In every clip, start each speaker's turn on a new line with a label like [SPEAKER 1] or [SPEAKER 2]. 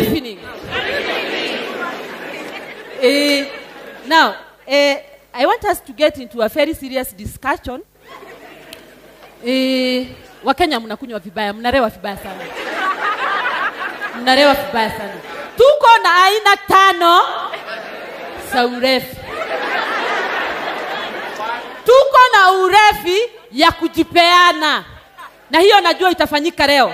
[SPEAKER 1] evening. Eh, now, eh, I want us to get into a very serious discussion. Eh, Wakenya mnakunywa vibaya, mnarewa vibaya sana, mnarewa vibaya sana. Tuko na aina tano za urefi. Tuko na urefi ya kujipeana, na hiyo najua itafanyika leo.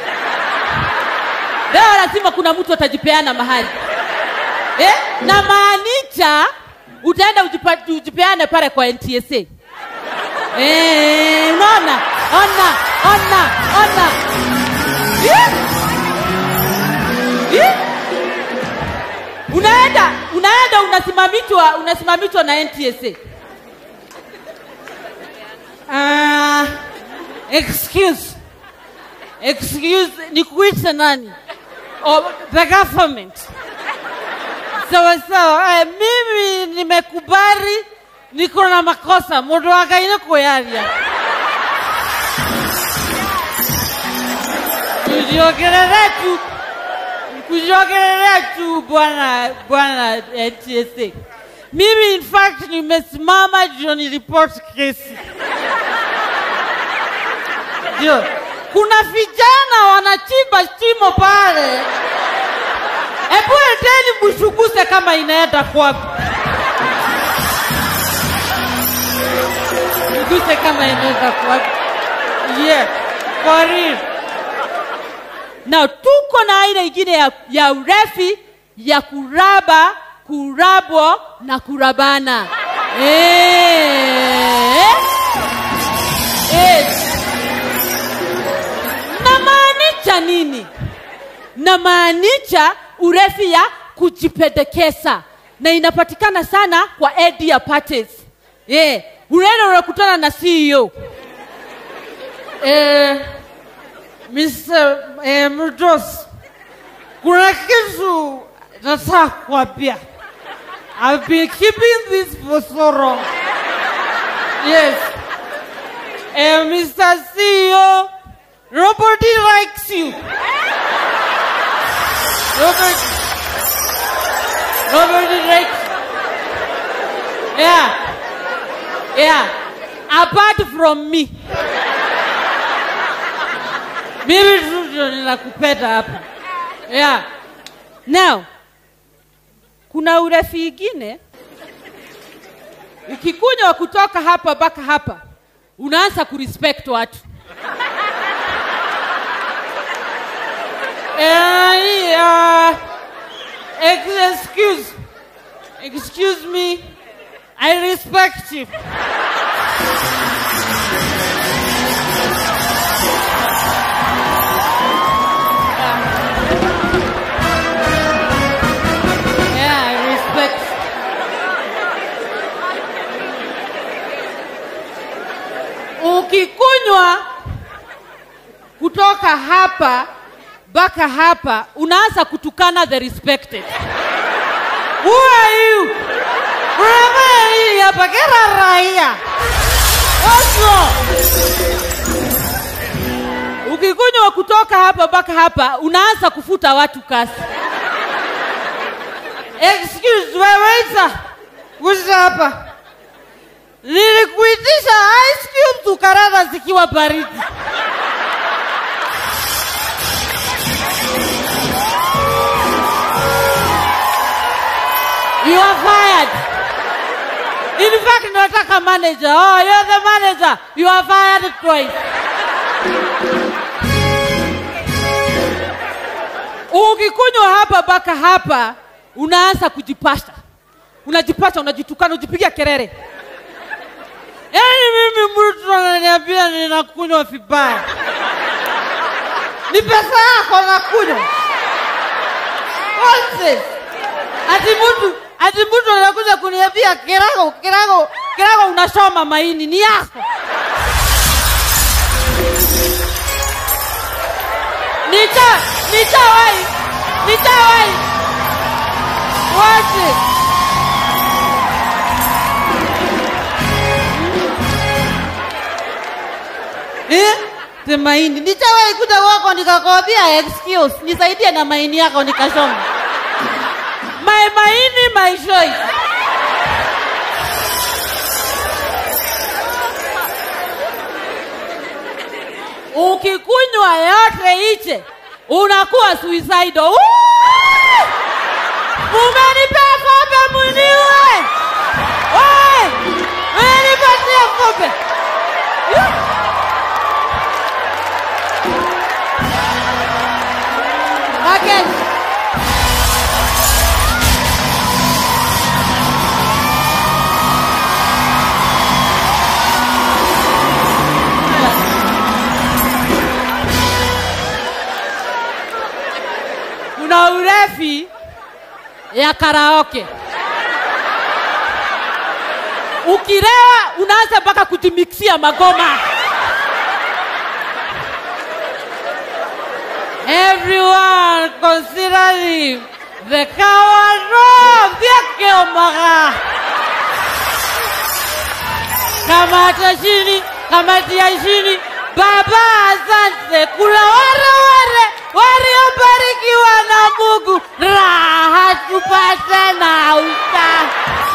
[SPEAKER 1] Leo lazima kuna mtu atajipeana mahali eh? na maanisha utaenda ujipa- ujipeane pale kwa NTSA. Eh, unaona? Ona, ona, ona. Eh? Eh? Unaenda, unaenda unasimamishwa, unasimamishwa na NTSA. Ah, excuse. Excuse, nikuite nani? Oh, the government. Sawa sawa. Eh, mimi nimekubali niko na makosa mundu wa ngai nĩ kwĩyaria kujiongelelea tu kujiongelelea tu bwana bwana NTSA. Mimi in fact nimesimama ndio niripoti kesi ndio kuna vijana wanachimba shimo pale, hebu endeni mshuguse kama inaenda kwapi. Mguse kama inaenda kwapi. Yeah, for real. Now tuko na aina ingine ya, ya urefi ya kuraba, kurabwa na kurabana. Eh. Eh. Namaanisha nini? Namaanisha urefi ya kujipendekeza na inapatikana sana kwa media parties. Yeah. Unaenda unakutana na CEO. Eh, Mr. Eh, Mdos, kuna kitu nataka kuambia. I've been keeping this for so long. Yes. Eh, Mr. CEO, nobody likes you. Nobody, nobody likes you. Yeah. Yeah. Apart from me. Mimi tu ndio ninakupenda hapa. Yeah. Now, kuna urefi ingine ukikunywa kutoka hapa mpaka hapa unaanza kurespect watu. Eh, uh, excuse, excuse me, I respect you. Yeah, I respect. Ukikunywa kutoka hapa mpaka hapa unaanza kutukana the respected. Who are you? Unafanya nini hapa? Kera raia. What's wrong? Ukikunywa kutoka hapa mpaka hapa unaanza kufuta watu kasi. Excuse me, waiter. Kuja hapa. Nilikuitisha ice cubes ukarara zikiwa baridi. You are fired. In fact, nataka manager. Oh, you're the manager. You are fired twice. Ukikunywa hapa mpaka hapa unaanza kujipasha, unajipasha, unajitukana, ujipiga kelele. Yaani mimi mtu ananiambia ninakunywa vibaya, ni pesa yako nakunywa. What's this? Ati mtu ati mtu anakuja kuniambia kirago kirago kirago, unashoma maini ni yako. Nita nitawai nitawai What's it? Eh? ati maini nichawahi kuja kwako nikakwambia excuse nisaidie na maini yako nikashonga my maini my choice ukikunywa yote iche unakuwa suicidal Woo! umenipea kombe mwiniwe Oi! umenipatia kombe Yuh! Again. kuna urefi ya karaoke ukilewa unaanza mpaka kujimiksia magoma everyone considering the coward vyakeomaga kamati ya chini kamati ya chini baba asante kuna wale wale waliobarikiwa na mungu raha tupate na uta